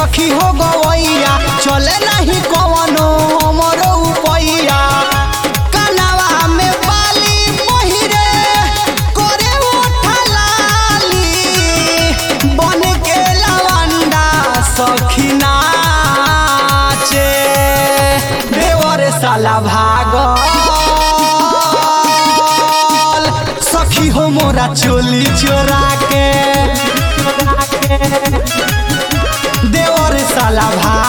सखी हो गवैया चले नहीं कवनो हमरो उपैया कनवा में बाली पहिरे करे ओठा लाली बन के लवंडा सखी नाचे देवर साला भागल सखी हो मोरा चोली चोरा के देवर साला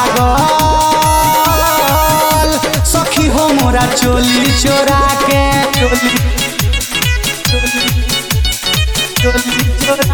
भागल सखी हो मोरा चोली चोरा के चोली चोली चोरा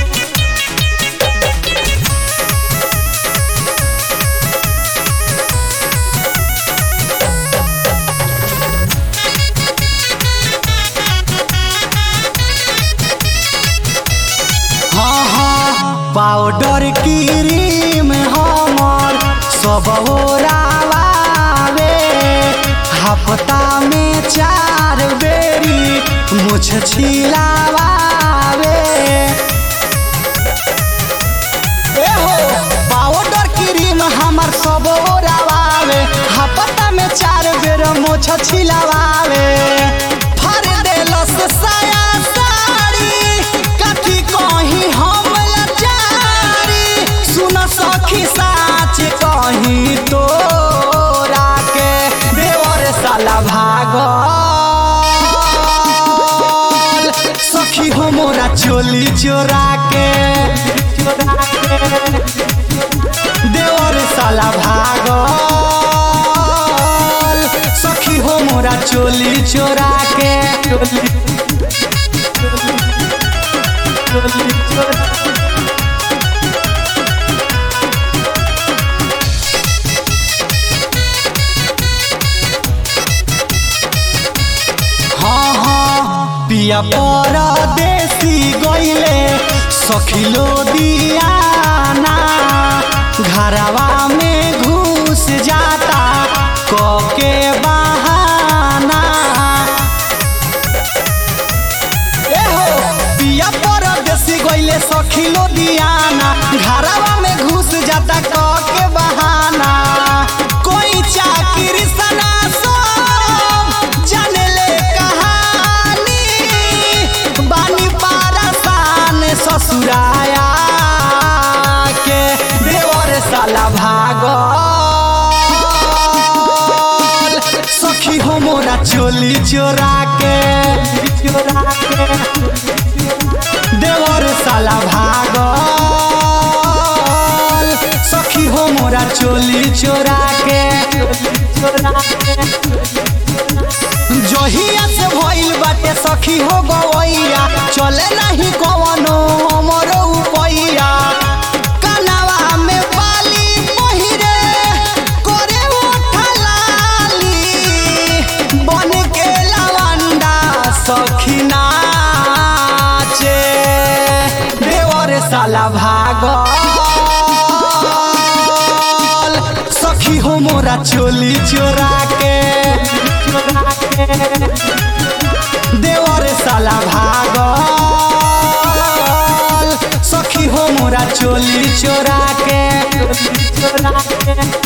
हाँ हाँ पाउडर क्रीम हमर सब ओरावे हफ्ता में चार बेरी मुछ छिलावे ए हो पाउडर क्रीम हमर सब ओरावे हफ्ता में चार बेर मुछ छिलावे फर देलस साया साड़ी कथी कहीं हम लाचारी सुन सखी साच कहीं तोरा के देवर साला भागल सखी हो मोरा चोली चोरा के चोरा के देवर साला भागल सखी हो मोरा चोली चोरा के चोली चोली चोरा हाँ हाँ पिया परदेसी गइले सखिलो दियाना घरवा में घुस जाता कके बहाना ए हो पिया परदेसी गइले सखिलो दियाना घरवा में घुस जाता कके बहाना कोई चाकरी सना सब जाने ले कहानी बानी पारसान ससुराया के देवर साला भागल सखी हो मोरा चोली चोरा के चोरा के देवर साला भागल सखी हो मोरा चोली चोरा के चोरा के जहिया से भइल बाटे सखी हो गवैया चले नहीं कवनो हमरो उपैया कनवा में बाली पहिरे करे ओठा लाली बन के लवंडा सखी नाचे देवर साला भागल सखी हो मोरा चोली चोरा के देवर साला भागल सखी हो मोरा चोली चोरा के